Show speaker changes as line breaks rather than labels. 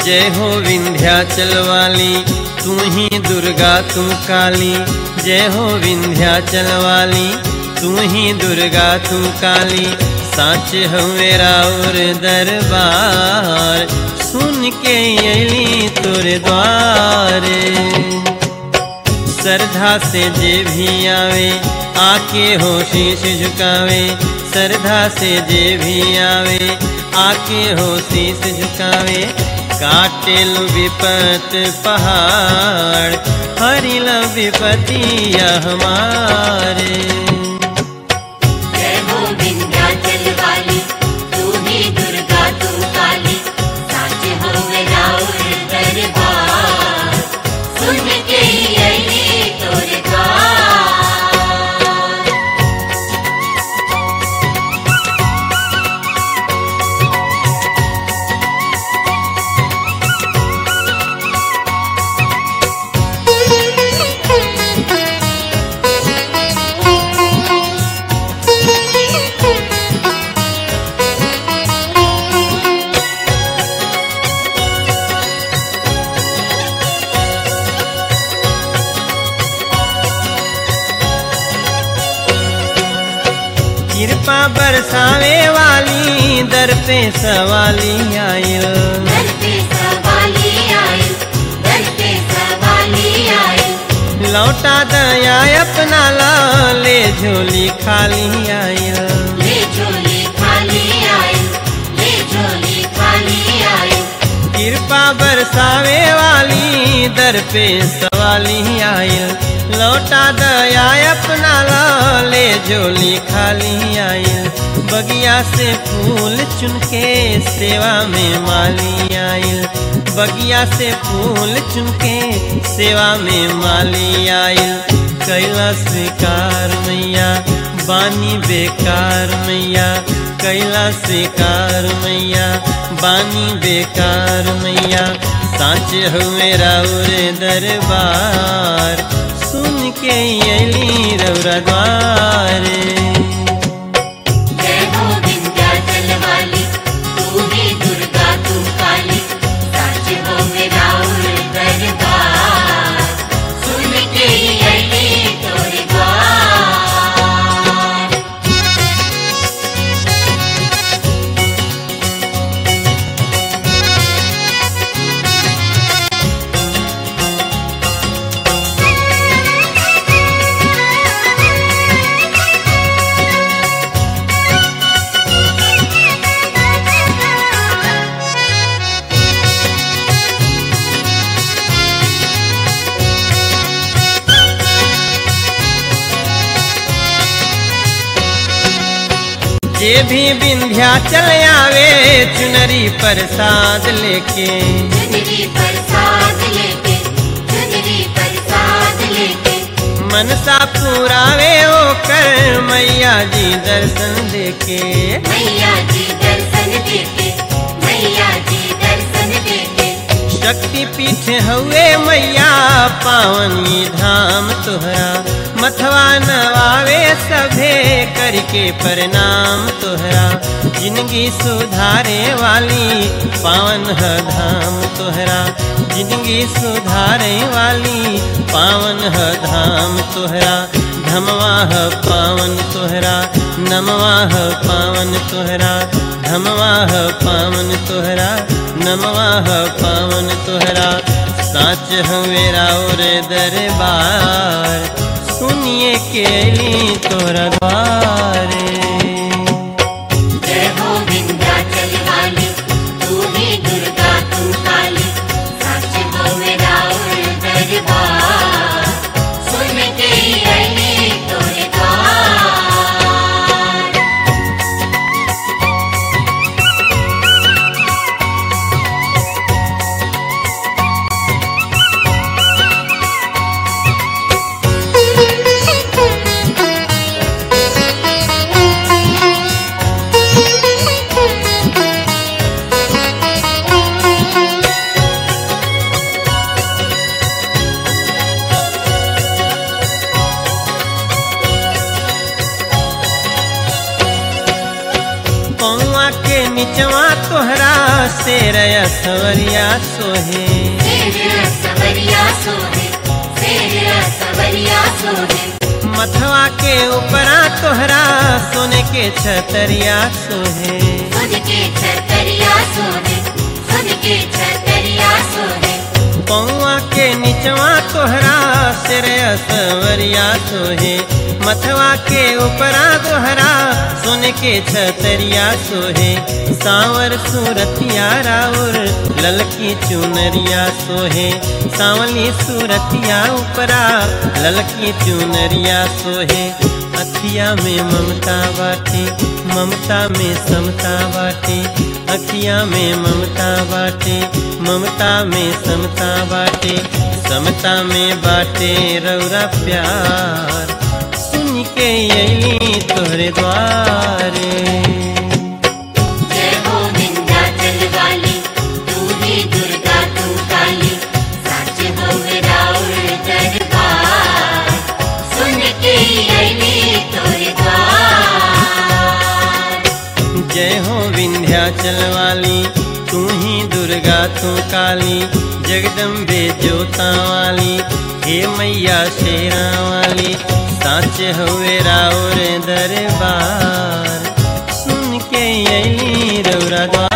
जय हो विंध्याचल वाली तू ही दुर्गा तू काली जय हो विंध्याचल वाली तू ही दुर्गा तू काली साच हो मेरा और दरबार सुन के अली तोरे द्वारे श्रद्धा से जे भी आवे आके हो शीश झुकावे श्रद्धा से जे भी आवे आके हो शीश झुकावे काटे लो विपत पहाड़ हरिल विपतिया हमारे
जय हो विंध्याचल वाली तू ही दुर्गा तू काली साच हो मेरा और दरबार सुन के अली तोरे द्वार
कृपा बरसावे वाली दर पे सवाली आयल
दर पे सवाली आई दर पे सवाली आई
लौटा दया अपना ला ले झोली खाली आयल
ले झोली खाली आई ले झोली खाली आई
कृपा बरसावे वाली दर पे सवाली आयल लौटा दया अपना ला ले झोली खाली आयल बगिया से फूल चुनके सेवा में माली आयल बगिया से फूल चुनके सेवा में माली आयल कैला स्वीकार मैया बानी बेकार मैया कैला स्वीकार मैया बानी बेकार मैया साँच हो मेरा उरे दरबार सुन के अली रौरा द्वारे
जय हो विंध्याचल वाली तू ही दुर्गा तू काली साच हो मेरा और दरबार सुन के अली तोरे द्वार
जे भी विंध्याचल आवे चुनरी प्रसाद लेके
चुनरी प्रसाद लेके चुनरी प्रसाद लेके
मनसा पुरावे ओकर मैया जी दर्शन देके
मैया जी दर्शन देके मैया जी दर्शन देके
शक्ति पीठ हुए मैया पावनी धाम तोहरा मथवा नवावे सभे करके प्रणाम तोहरा जिंदगी सुधारे वाली पावन ह धाम तोहरा जिंदगी सुधारे वाली पावन ह धाम तोहरा धमवा ह पावन तोहरा नमवा ह पावन तोहरा धमवा ह पावन तोहरा नमवा ह पावन तोहरा साच हवेरा और दरबार सुनिए केली तोरा द्वारे
जय हो विंध्याचल वाली तू ही दुर्गा तू काली साच हो मेरा और दरबार सुन के अली तोरे द्वार
Thank you.
शेर सवरिया सोहे
शेर सवरिया सोहे शेर सवरिया सोहे
मथवा के ऊपरा तोहरा सोने के छतरिया सोहे
खुद के छतरिया सोहे खुद के छतरिया सोहे
पौआ के निचवा तोहरा सिर सवरिया सोहे मथवा के ऊपरा तोहरा सोने के छतरिया सोहे सांवर सूरतिया राउर ललकी चुनरिया सोहे सांवली सूरतिया ऊपरा ललकी चुनरिया सोहे अखिया में ममता बाटे ममता में समता बाटे अखिया में ममता बाटे ममता में समता बाटे समता में बाटे रौरा प्यार सुन के अली तोहरे द्वारे
जय हो विंध्याचल वाली तू ही दुर्गा तू काली सच हो राउर दरबार सुन के अली तोरे द्वार
जय हो विंध्याचल वाली तू ही दुर्गा तू काली जगदम्बे जोता वाली हे मैया शेरा वाली साच हुए राउर दरबार सुन के अली रौरा द्वार